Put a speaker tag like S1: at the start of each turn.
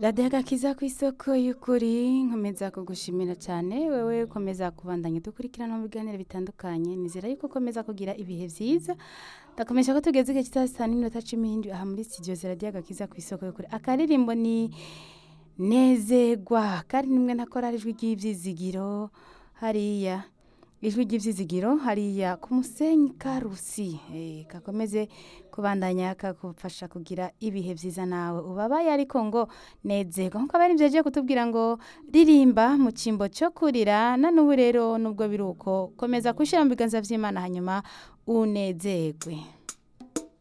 S1: radiyo agakiza ku isoko y'ukuri nkomeza kugushimira cyane wowe ukomeza kubandanya dukurikirana mu biganiro bitandukanye nizera yuko ukomeza kugira ibihe byiza ndakomeje ko tugeze igihe kitari saa n'iminota cumi n'indwi aha muri studio za radiyo agakiza ku isoko y'ukuri akaririmbo ni nezerwa kandi nimwe ntakora ari ijwi ry'ibyizigiro hariya ijwi ry'ibyizigiro hariya ku musenyi ka rusi eh, kakomeze kubandanya kakufasha kugira ibihe byiza nawe ubabaye ariko ngo nezerwa nk'uko abari byeje kutubwira ngo ririmba mu cyimbo cyo kurira na n'ubu rero nubwo biri uko komeza gushyira mu biganza by'imana hanyuma unezerwe